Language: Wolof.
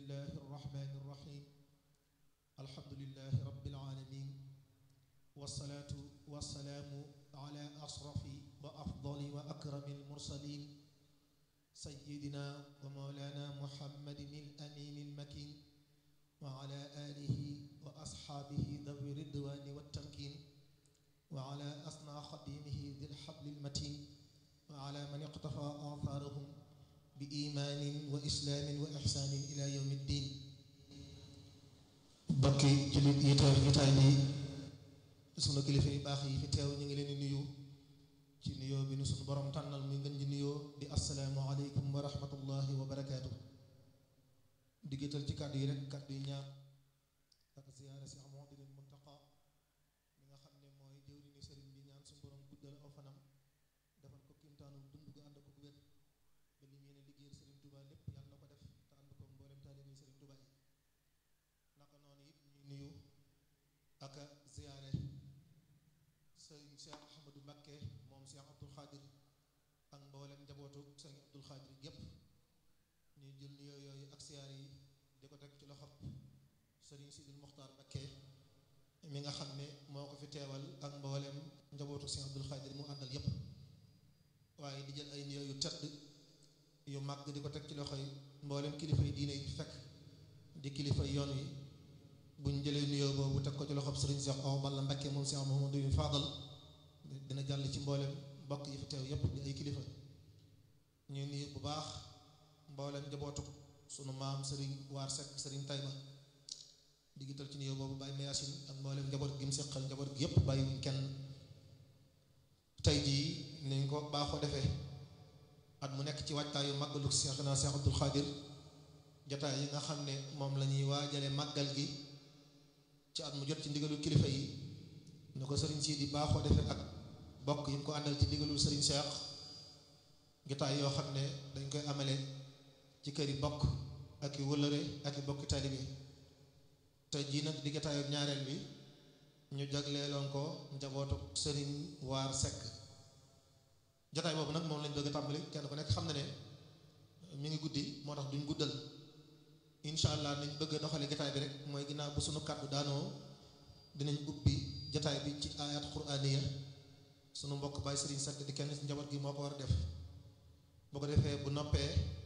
الله الرحمن الرحيم الحمد لله رب العالمين والصلاة والسلام على أشرف وأفضل وأكرم المرسلين سيدنا ومولانا محمد الأمين المكين وعلى آله وأصحابه ذوي الرضوان والتمكين وعلى أصنع خديمه ذي الحبل المتين وعلى من اقتفى آثارهم بإيمان وإسلام وإحسان إلى يوم الدين bokki jullit yi teew jotaay bi sunu kilifa yu baax yi fi teew ñu ngi leen di nuyu ci nuyoo bi nu sunu borom tànnal muy ngën ji nuyoo di asalaamu aleykum wa rahmatullahi wa barakaatu diggatal ci kàddu yi rek kàddu yi ñaar ak ziyaara si Muhammadul Muntaqa mi nga xam ne mooy jëwri ni sëriñ bi ñaan suñu borom guddal aw fanam defal ko kimtaanu dund gu ànd ko wér ba li mu yéene liggéeyal sëriñ Tuubaa lépp yàlla na ko def te ànd ko mboolem taalibe sëriñ Tuubaa yi naka noonu it ñuy nuyu ak ziyaare sëriñ Cheikh Ahmadou Mbakke moom Cheikh Abdoul Khadir ak mboolem njabootu sëriñ Abdoul Khadir yépp ñuy jël nuyoo yooyu ak ziyaare yi di ko teg ci loxob sëriñ Sidil Muxtaar Mbakke mi nga xam ne moo ko fi teewal ak mboolem njabootu sëriñ Abdoul Khadir mu àndal yépp waaye di jël ay nuyoo yu tedd yu màgg di ko teg ci loxo yi mboolem kilifa yi diine yi fekk di kilifa yoon wi buñ jëlee nuyoo boobu teg ko ci loxob sëriñ Cheikh Awa Balla Mbakke moom Cheikh Mouhamadou Fadal dina jàll ci mboolem mbokk yi fi teew yépp di ay kilifa ñuy nuyu bu baax mboolem njabootu sunu maam sëriñ Waar Seck sëriñ Tayba di gital ci nuyoo boobu bàyyi Mayasin ak mboolem njaboot gi mu seqal njaboot gi yépp bàyyiwuñ kenn tey jii niñ ko baaxoo defee at mu nekk ci waajtaayu màggalu Cheikh na Cheikh Abdoul Khadir jotaay yi nga xam ne moom la ñuy waajale màggal gi ci at mu jot ci ndigalul kilifa yi ne ko sëriñ si di baaxoo defee ak bokk yi mu ko àndal ci ndigalul sëriñ Cheikh jotaay yoo xam ne dañ koy amale ci kër yi bokk ak i wëllëre ak i bokki taalibe te jii nag di jotaayu ñaareel bi ñu jagleeloon ko njabootu sëriñ Waar Seck jotaay boobu nag moom lañ bëgg a tàmbali kenn ku nekk xam na ne mi ngi guddi moo tax duñ guddal incha allah nañ bëgg a doxale jotaay bi rek mooy ginnaaw bu sunu kàddu daanoo dinañ ubbi jotaay bi ci ayat quraaniya sunu mbokk baay sëriñ Seck di kenn ci njaboot gi moo ko war a def boo ko defee bu noppee